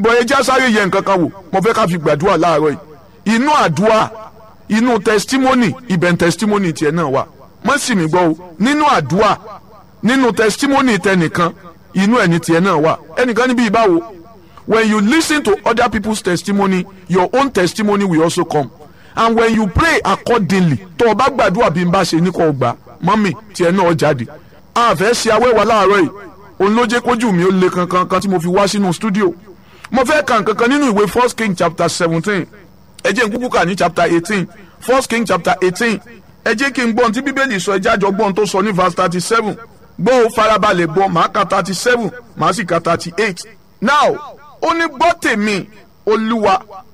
bọ̀ ẹ já sáré yẹ nǹkan kan wò mo fẹ́ ká fi gbàdúrà láàárọ̀ yìí inú àdúrà inú testimony ibẹ̀ testimony tiẹ̀ náà wà mọ́ sì mí gbọ́ o nínú àdúrà nínú testimony tẹnìkan inú ẹni tiẹ̀ náà wà ẹnìkan níbi ìbáwo when you listen to other people's testimony your own testimony will also come and when you pray accordingly tó o bá gbàdúrà bí n bá ṣe ní kò gbà mọ́mì tiẹ̀ náà jáde a fẹ́ ṣe awẹ́wà láàárọ̀ yìí òun ló jẹ́ kójú mi ó le kankan kan tí mo fi wá sínú studio mo fẹ́ kà nǹkankan nínú ìwé first king chapter seventeen ẹ jẹ́ n kúkú kà ní chapter eighteen first king chapter eighteen ẹ jẹ́ kí n gbọ́n tí bíbélì sọ ẹjẹ́ àjọ gbọ́n tó sọ ní verse thirty seven gbọ́ ó farabalẹ̀ gbọ́ màá ka thirty seven màá sì ka thirty eight now ó ní gbọ́ tèmi olúwa